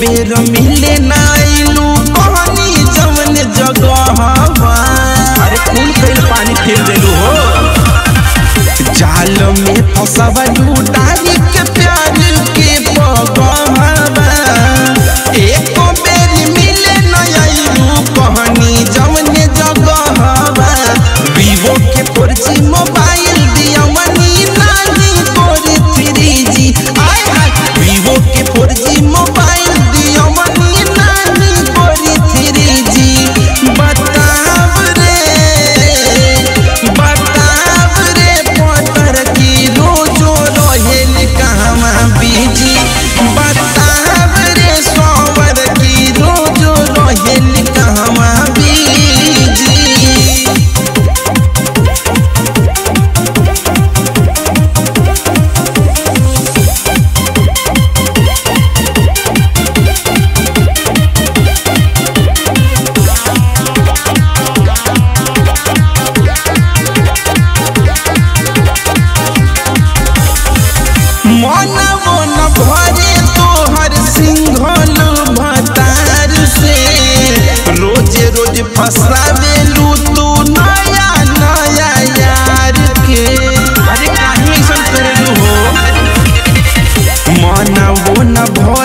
बेर मिले नाइलू कहनी जवन जगहवा अरे कुल कईल पानी फेर देलू हो जाल में फसवलू डाली के प्यार के पगहवा एको बेर मिले नाइलू कहनी जवन जगहवा वीवो के फोर जी मोबाइल दिया मनी नानी फोर थ्री जी आय हाय वीवो के फोर जी मोबाइल दिया मनी नानी फोर थ्री जी बताव रे बताव रे पतर की रोजो रहेल कहवा बीजी बताव रे सोवर की रोजो रहेल कहवा बीजी मन मन भरे तोहर सिंघल भतार से रोज रोज फसावेलू तू नया नया यार के अरे काहे ऐसन करेलू हो मन मन भरे